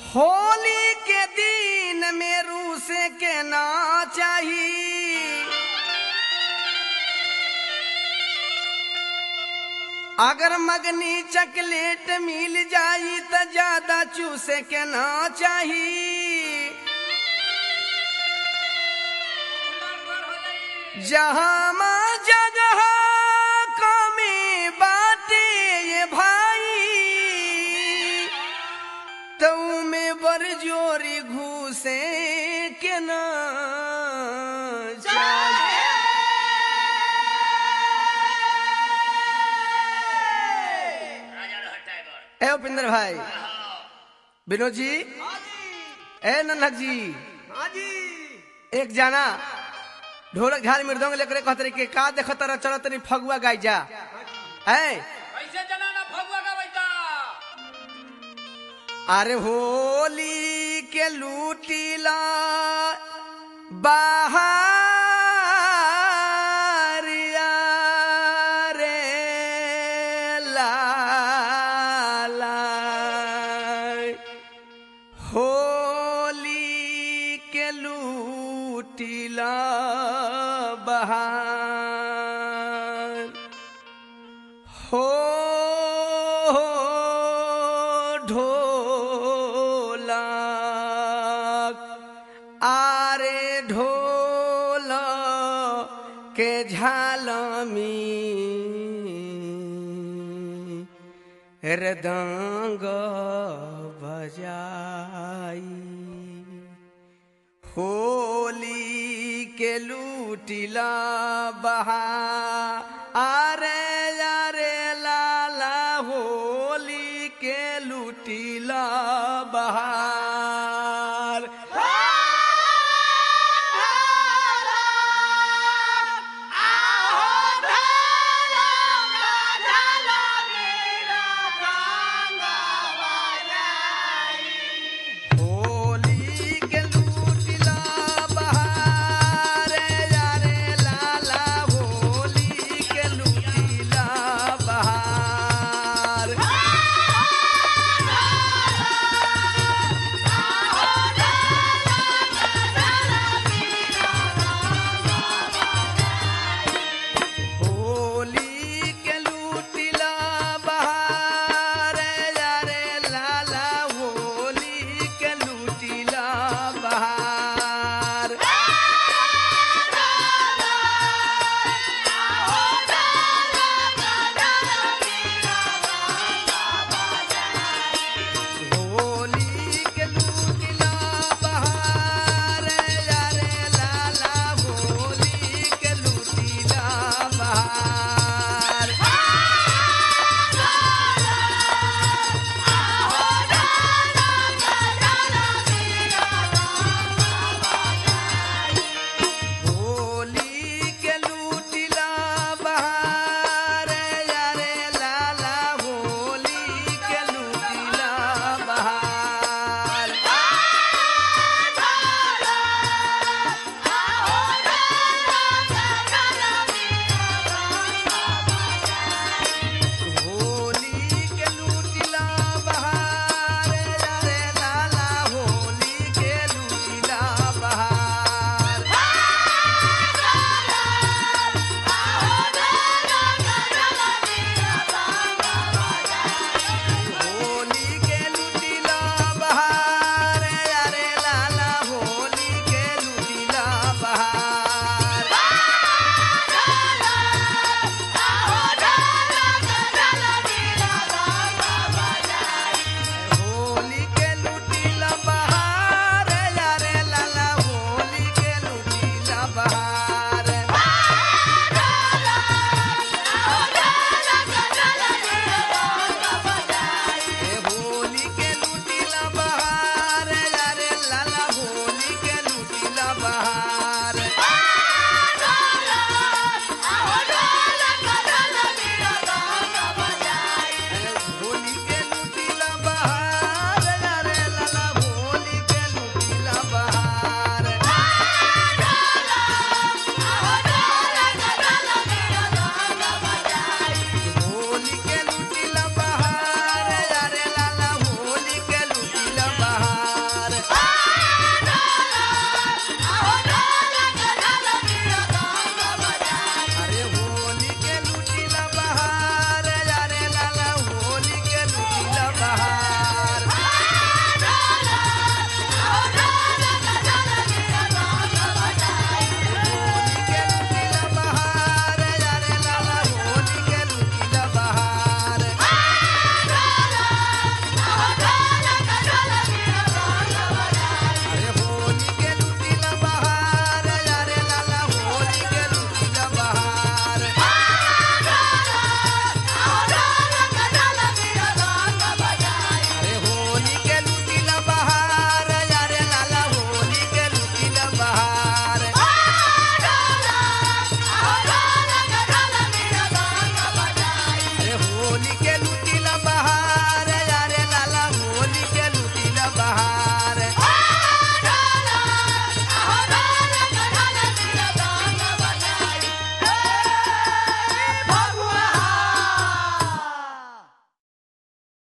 होली के दिन में रूसे के ना चाहिए अगर मगनी चकलेट मिल जाई त ज्यादा चूसे के ना चाहिए जहाँ जगह कमी बाटे ये भाई तो में बरजोरी घूसे के ना चाहिए ए उपिंदर भाई विनोद जी ए नन्हक जी एक जाना ढोलक झाल मृदंग लेकर कहते रहे कि का देख तरह चल तनी फगुआ गाय जा है कैसे जनाना फगुआ का बैठा अरे होली के लूटीला बाहरिया रे लाला होली के लूटीला बहार हो ढोलक आरे ढोल के झालमी हृदंग बजाई होली के लूटिला बहा